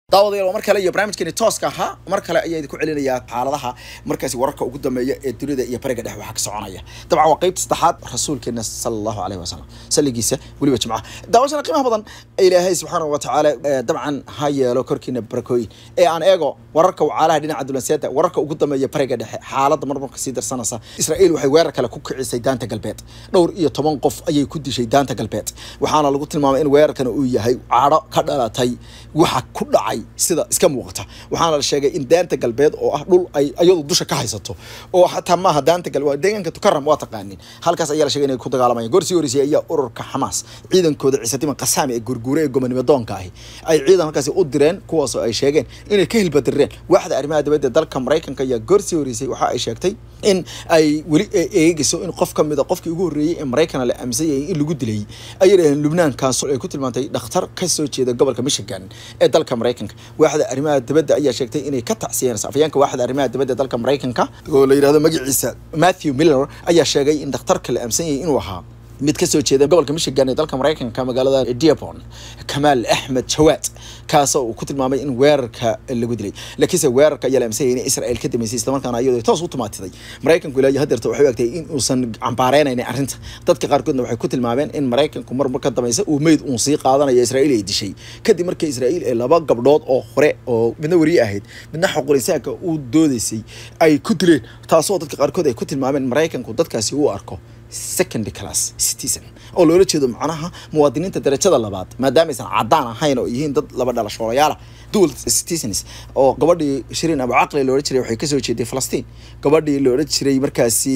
daawadayaal waa mar kale iyo barnaamijkeeni tooska ahaa mar kale ayaa idinku celinayaa xaaladaha markaasi wararka ugu dambeeya ee dunida iyo bariga dhex waxaa ka soconaya dabcan waa qeybta saddexaad rasuulkeena sala allahu caleyhi wasalam salligiisa weliba jimcaha daawashana qiimaha badan ilaahay subxaanahu wa tacaala dabcan ha yeelo korkiina barakooyin ee aan eego wararka wacaalaha dhinaca dulanseeda wararka ugu dambeeya bariga dhexe xaaladda marmarka sii darsanaysa israa'iil waxay weerar kale ku kicisay daanta galbeed dhowr iyo toban qof ayay ku dishay daanta galbeed waxaana lagu tilmaamay in weerarkan uu yahay cadho ka dhalatay waxa ku dhacay sida iska muuqata waxaana la sheegay in daanta galbeed oo ah dhul ay iyadu dusha ka haysato oo xataa maaha daanta galbeed deegaanka tukaram waa taqaanin halkaas ayaa la sheegay inay ku dagaalamayaan gorsii horeysay ayaa ururka xamaas ciidankooda ciisadiman qasaami ee gurguure ee gobonimo doonka ahi ay ciidan halkaasi u direen kuwaasoo ay sheegeen inay ka hilbadireen waaxda arrimaha dibadda dalka maraykanka ayaa gorsii horeysay waxa ay sheegtay in ay weli eegayso in qof ka mid a qofkii ugu horreeyey ee maraykana la aaminsan yahay in lagu dilay ayay dhaheen lubnaankaas ay ku tilmaantay dhakhtar ka soo jeeda gobolka michigan ee dalka maraykanka waaxda arrimaha dibadda ayaa sheegtay inay ka tacsiyeen afayeenka waaxda arrimaha dibadda dalka maraykanka oo la yidhahdo magaciisa matthew miller ayaa sheegay in dhakhtarka la aaminsan yahay inuu ahaa mid ka soo jeeda gobolka michigan ee dalka maraykanka magaalada diapon kamaal axmed jawaad kaasoo uu ku tilmaamay in weerarka lagu dilay laakiinse weerarka ayaa la aaminsan yahay in israel ka dambeysay islamarkaana iyadoo toos u tumaatiday maraykanku ilaa iyo hadeerta waxay u egtay in uusan cambaareynayn arrinta dadka qaarkoodna waxay ku tilmaameen in maraykanku mar mar ka dambaysa uu meyd uun sii qaadanayo israa'iil ay dishay kadib markii israa'iil ee laba gabdhood oo hore oo midna weriye ahayd midna xoqorisaanka uu doodaysay ay ku dileen taasoo dadka qaarkood ay ku tilmaameen maraykanku dadkaasi uu arko secondary class citizen oo loola jeedo macnaha muwaadiniinta darajada labaad maadaama aysan cadaan ahayn oo yihiin dad laba dhalashoolayaala dual citizens oo gabadhii shiriin abu caqli loola jiray waxay kasoo jeeday falastiin gabadhii loola jiray markaasi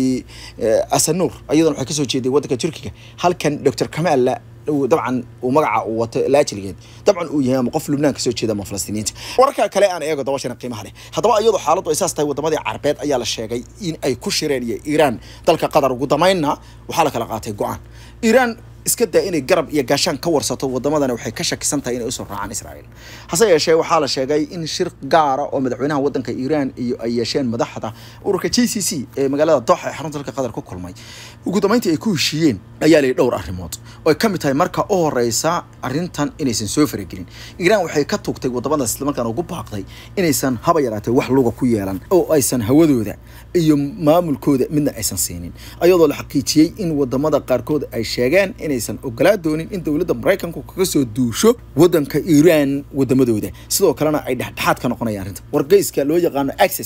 asanuur iyadana waxay kasoo jeeday waddanka turkiga halkan doctor kamaalla dabcan uu magaca uu wato laajiligeed dabcan uu yahay ama qof lubnaan kasoo jeeda ama falastiiniinta wararka kale aan eego dabashana qiimaha leh haddaba iyadoo xaaladdu ay saas tahay wadamadii carbeed ayaa la sheegay in ay ku shireen iyo iiraan dalka qatar ugu damaynna waxaa la kala qaatay go-aan iiraan iska daa inay garab iyo gaashaan ka warsato wadamadana waxay ka shakisan tahay inay usoo raacaan israa'iil hase yeeshee waxaa la sheegay in shir gaara oo madaxweynaha waddanka iiraan iyo ay yeesheen madaxda ururka j c c ee magaalada dooxa ee xarunta dalka qatar ku kulmay ugu dambeyntii ay ku heshiiyeen ayaa layidhi dhowr arrimood oo ay ka mid tahay marka u horeysa arrintan inaysan soo faragelin iiraan waxay ka tugtay wadamadaas islamarkaana ugu baaqday inaysan haba yaraatee wax luga ku yeelan oo aysan hawadooda iyo maamulkooda midna aysan siinin ayadoo la xaqiijiyey in wadamada qaarkood ay sheegeen inaysan ogolaa doonin in dowladda maraykanku kaga soo duusho wadanka iiraan wadamadooda sidoo kalena ay dhexdhexaad ka noqonayaan arrinta wargeyska loo yaqaano access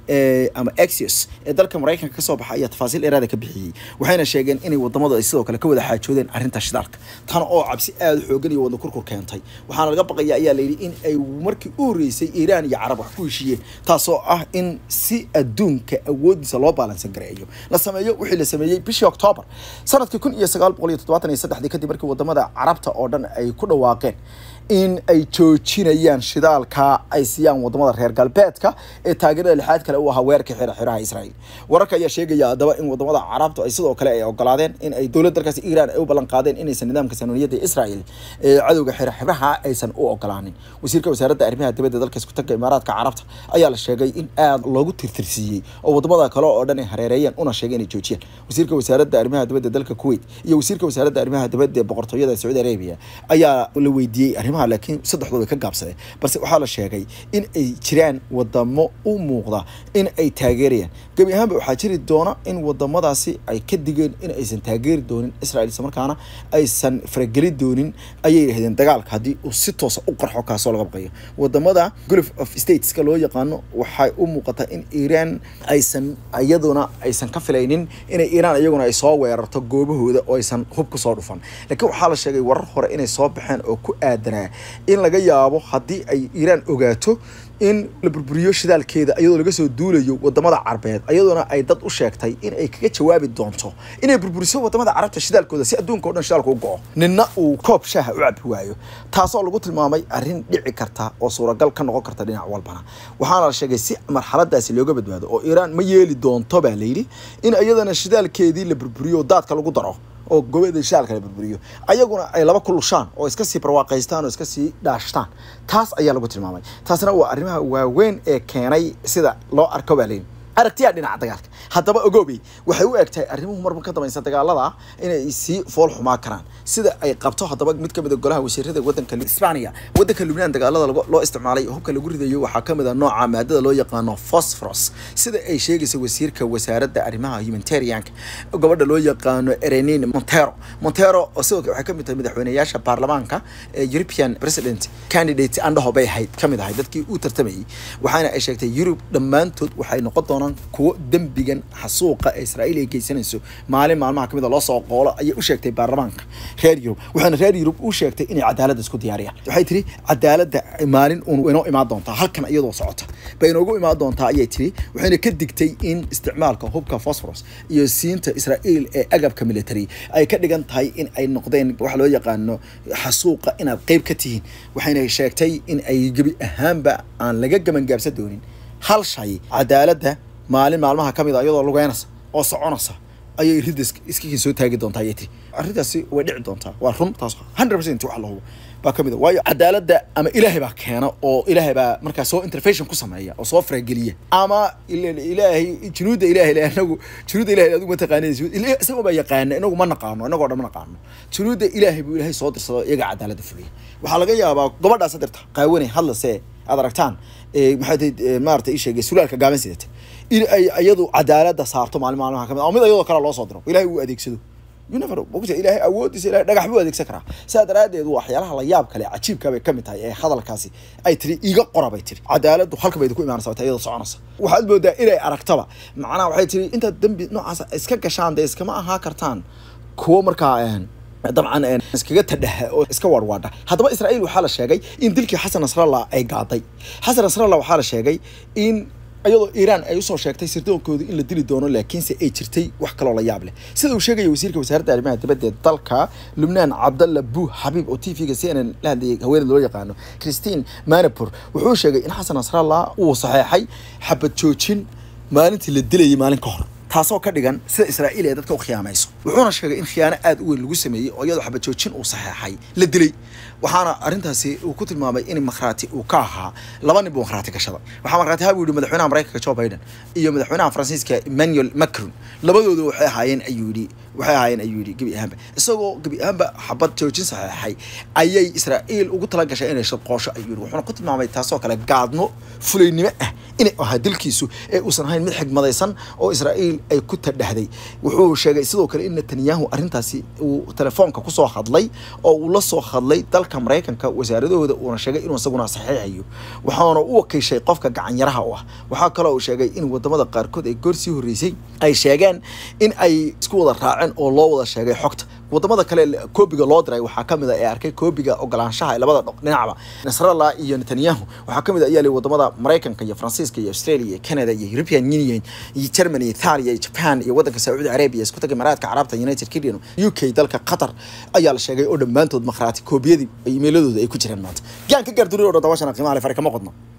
ama axios ee dalka maraykanka kasoo baxa ayaa tafaasiil dheeraada ka bixiyey waxayna sheegeen inay wadamadu ay sidoo kale ka wada xaajoodeen arrinta shidaalka tan oo cabsi aada u xoogan iyo wadna kurkur keentay waxaana laga baqaya ayaa layidhi in ay markii u horreysay iiraan iyo carab wax ku heshiiyeen taasoo ah in si adduunka awoodiisa loo baalansan gareeyo la sameeyo wixii la sameeyey bishii octoobar sanadkii kun iyo sagaal boqol iyo toddobaatan iyo saddexdii kadib markii wadamada carabta oo dhan ay ku dhawaaqeen in ay joojinayaan shidaalka ay siiyaan wadamada reer galbeedka ee taageerada lixaad kale u ahaa weerarka xira xiraha israa'iil wararka ayaa sheegaya haddaba in wadamada carabtu ay sidoo kale ay ogolaadeen in ay dowladda dalkaasi iiraan ay u ballan qaadeen inaysan nidaamka sanuuniyadda israa'iil ee cadowga xira xiraha aysan u ogolaanin wasiirka wasaaradda arrimaha dibadda dalka isku tagga imaaraadka carabta ayaa la sheegay in aada loogu tirtirsiiyey oo wadamada kale oo dhan ay hareereeyeen una sheegay inay joojiyaan wasiirka wasaaradda arrimaha dibadda dalka kuwait iyo wasiirka wasaaradda arrimaha dibadda ee boqortooyada sacuudi arabia ayaa la weydiiyey arrimaha laakiin saddexdooda ka gaabsadeen balse waxaa la sheegay in ay jiraan wadamo u muuqda in ay taageerayaan gebi ahaanba waxaa jiri doona in wadamadaasi ay ka digeen in aysan taageeri doonin israel isla markaana aysan farageli doonin ayay yidhahdeen dagaalka haddii uu si toosa u qarxo kaasoo laga baqayo wadamada gulf of stateska loo yaqaano waxay u muuqataa in iiraan aysan iyaduna aysan ka filaynin inay iiraan iyaguna ay soo weerarto goobahooda oo aysan hub ku soo dhufan laakiin waxaa la sheegay warar hore inay soo baxeen oo ku aadanaa in laga yaabo haddii ay iiraan ogaato in la burburiyo shidaalkeeda iyadoo laga soo duulayo wadamada carbeed iyadoona ay dad u sheegtay in ay kaga jawaabi doonto inay burburiso wadamada carabta shidaalkooda si adduunka o dhan shidaalka u go-o ninna uu koob shaaha u cabi waayo taasoo lagu tilmaamay arrin dhici karta oo suuragal ka noqon karta dhinac walbana waxaana la sheegay si marxaladaasi looga badbaado oo iiraan ma yeeli doonto baa layidhi in iyadana shidaalkeedii la burburiyo daadka lagu daro oo gobada shaalka la burburiyo ayaguna ay laba ku lushaan oo iska sii barwaaqaystaan oo iska sii dhaashtaan taas ayaa lagu tilmaamay taasna waa arrimaha waaweyn ee keenay sida loo arko baa leyin aragtiyaa dhinaca dagaalka haddaba ogoobey waxay u egtahay arrimuhu marba ka dambaysa dagaalada inay sii fool xumaa karaan sida ay qabto haddaba mid ka mid a golaha wasiirada wadanka Isbaaniya wadanka Lubnaan dagaalada loo isticmaalay hubka lagu ridayo waxaa ka mid ah nooca maadada loo yaqaano phosphorus sida ay sheegaysa wasiirka wasaaradda arrimaha humanitarianka gabadha loo yaqaano Erenine Montero Montero oo sidoo kale waxay ka mid tahay madaxweynayaasha baarlamaanka ee European President candidate andhaho bay ahayd ka mid ahayd dadkii uu tartamayay waxaana ay sheegtay Yurub dhammaantood waxay noqon doonaan kuwo dembigan xasuuqa ee Israa'iil ay geysanayso maalin maalmaha kamid loo soo qoolo ayay u sheegtay baarlamaanka reer Yurub waxaana reer Yurub u sheegtay inay cadaalad isku diyaariyaan waxay tiri cadaaladda maalin uun inoo imaan doontaa halkan iyadoo socota bay inoogu imaan doontaa ayay tiri waxayna ka digtay in isticmaalka hubka phosphorus iyo siinta Israa'iil ee agabka military ay ka dhigan tahay in ay noqdeen wax loo yaqaano xasuuqa inaad qayb ka tihiin waxayna sheegtay in ay gebi ahaanba aan laga gabangaabsan doonin hal shay cadaaladda maalin maalmaha ka mid a iyadoo lugeynaysa oo soconaysa ayay ridda iskakin soo taagi doontaa ayay tiri arrintaasi way dhici doontaa waa run taas hundred percent wax la hubo baa ka mid a waayo cadaaladda ama ilaahay baa keena oo ilaahay baa markaa soo intervention ku sameeya oo soo farageliya ama ilaahay junuudda ilaahay anagu junuudda ilahay adigu ma taqaanid isagoo baa yaqaana inagu ma naqaano inagoo dhan ma naqaano junuudda ilaahay buu ilaahay soo dirsado iyaga cadaaladda fuliya waxaa laga yaabaa gabadhaas hadirta qaawanay hadlase aad aragtaan maxay tahay maarata ii sheegay sulaalka gaaban sidata in ay iyadu cadaaladda saarto maalin maalmaha kamid ama mid iyadoo kale loo soo diro ilaahay uu adeegsado you never mogta ilaahay awoodiisa ilaahay dhagax buu adeegsan karaa sidaa daraaddeed waxyaalaha la yaab kale cajiibka bay ka mid tahay ee hadalkaasi ay tiri iga qora bay tiri cadaaladdu halka bay ku imaanaysa wata iyadoo soconaysa waxaad moodaa inay aragtaba macnaha waxay tiri intaad dembi noocaas iska gashaan dee iskama ahaa kartaan kuwo markaa dabcan iskaga tadhaha oo iska warwaadha haddaba israa'iil waxaa la sheegay in dilkii xasan nasrallah ay gaaday xasan nasrallah waxaa la sheegay in iyadoo iiraan ay usoo sheegtay sirdoonkooda in la dili doono laakiinse ay jirtay wax kaloo la yaab leh sida uu sheegaya wasiirka wasaaradda arrimaha dibadda ee dalka lubnaan cabdalla buu xabiib oo t v-ga c n n la hadlayay haweeneyda loo yaqaano christine manapur wuxuu sheegay in xasan nasrallah uu saxeexay xabad joojin maalintii la dilayay maalin ka hor taasoo ka dhigan sida israa'iil ee dadka u khiyaamayso wuxuuna sheegay in khiyaano aad u weyn lagu sameeyey oo iyadoo xabad joojin uu saxeexay la dilay waxaana arrintaasi uu ku tilmaamay in makhraati uu ka ahaa laba nin buu makhraati gashada waxaa makhraati ahaa buu yihi madaxweynaha maraykanka joe biden iyo madaxweynaha faransiiska emmanuel macron labadoodu waxay ahaayeen ayuu yidhi waxay ahaayeen ayuu yidhi gebi ahaanba isagoo gebi ahaanba xabad joojin saxeexay ayay israa'iil ugu tala gashay inay shaqoosho ayuu yidhi wuxuuna ku tilmaamay taasoo kale gaadmo fulaynimo ah inay ahaa dilkiisu ee uusan ahayn mid xigmadaysan oo israa'iil ay ku tadhahday wuxuu sheegay sidoo kale in netanyahu arrintaasi uu telefoonka kusoo hadlay oo uu la soo hadlay dalka maraykanka wasaaradahooda uuna sheegay inuu isaguna saxiixayo waxaana u wakiishay qofka gacanyaraha u ah waxaa kaloo uu sheegay in wadamada qaarkood ay goor sii horreysay ay sheegeen in ay isku wada raaceen oo loo wada sheegay xogta wadamada kale koobiga loo diray waxaa kamid a ee arkay koobiga ogolaanshaha labada dhinacba nasrallah iyo netanyahu waxaa kamid a ayaa li wadamada maraykanka iyo faransiiska iyo australia iyo canada iyo european union iyo germany italia iyo japan iyo wadanka sacuudi arabia isku taga imaaraadka carabta united kingdom u k dalka qatar ayaa la sheegay oo dhammaantood makhraati koobiyadii iimayladooda ay ku jiraan maanta gaan ka gaarduriyo o dhan daawashana qiimaha le fare kama qodno